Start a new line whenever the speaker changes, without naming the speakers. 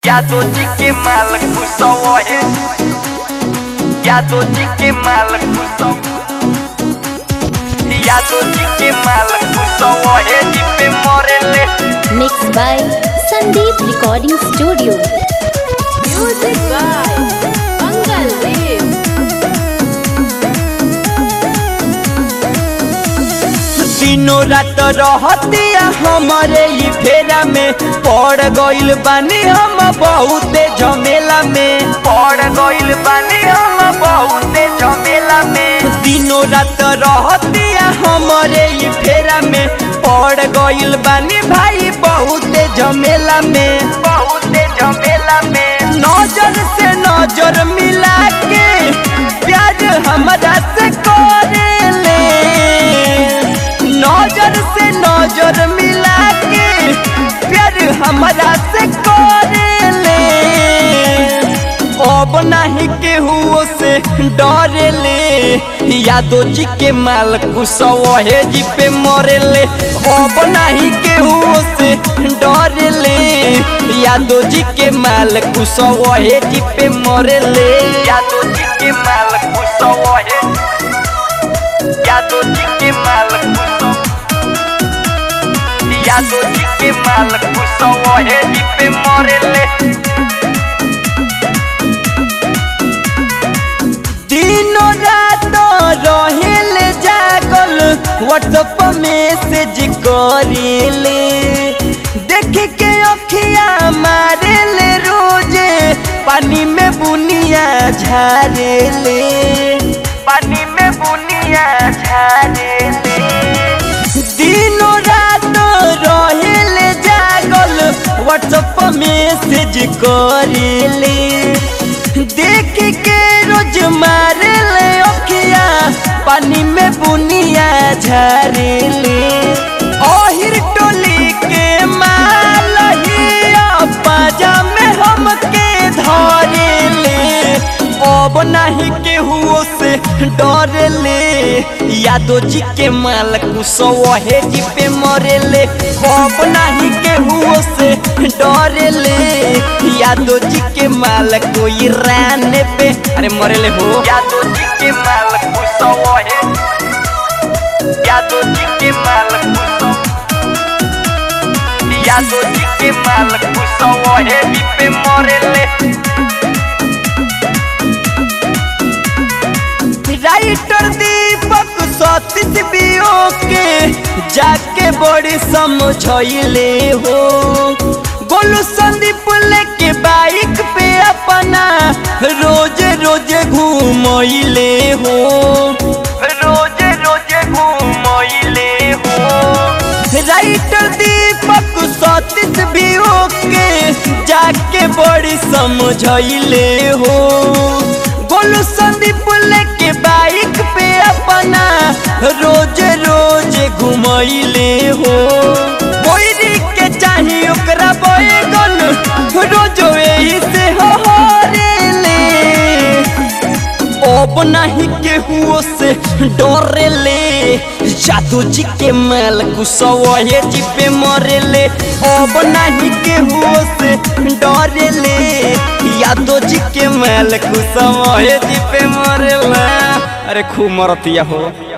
यादो जी के माल कुसव है यादो जी के माल कुसव यादो जी के माल कुसव है जी पे मरेले
Mixed by Sandeep Recording Studio.
Music by Mangal Dev.
दिनों रात रहतिया हमारे ई फेरा में पड़ गइल बानी हम बहुते झमेला में पड़ गइल बानी हम बहुते झमेला में दिनों रात रहतिया हमारे ई फेरा में पड़ गइल बानी भाई बहुते झमेला में बहुते झमेला में नजर से नजर मिला के प्यार हमरा से करेले नजर से नजर मिला के प्यार हमरा से करेले अब नहीं केहू से डरेले यादो जी के माल कुसवे जी पे मरेले अब नहीं केहू से डरेले यादो जी के माल कुसवे जी पे मरेले यादो जी के माल कुसवे यादो जी के माल कुसव यादो जी के माल कुसव है जी पे मरेले दिनों रात रहेले जागल व्हाट्सएप मैसेज करेले देख के अखिया मारेले रोजे पानी में बुनिया झारेले पानी में बुनिया झारेले दिनों रात रहेले जागल व्हाट्सएप मैसेज करेले देख के रोज मारेले अखिया पानी में बुनिया झारेले ओहिर टोली के माल हिया पाजा में हमके धरेले अब नहीं केहू से डरेले यादो जी के माल कुसवे जी पे मरेले अब नहीं केहू से डरेले यादो जी के माल कोई राने पे अरे मरेले हो यादो जी के माल कुसवे यादो जी के माल कुसव यादो जी के माल कुसवे जी पे मरेले राइटर दीपक सतीश बियो के जाके बड़ी समझले हो गोलू संदीप लेके बाइक पे अपना रोज रोज घूमले हो रोज रोज घूमले हो राइटर दीपक सतीश भी ओके जाके बड़ी समझले हो गोलू संदीप लेके बाइक पे अपना रोज रोज घुमैले हो बोरी के चाही ओकरा बैगन रोज यही से हो रे अब नहीं केहू से डरेले जादू जी के माल कुसवे जी पे मरेले अब नहीं केहू से डरेले यादो जी के माल कुसवे जी पे मरेला अरे खूब मरतिया हो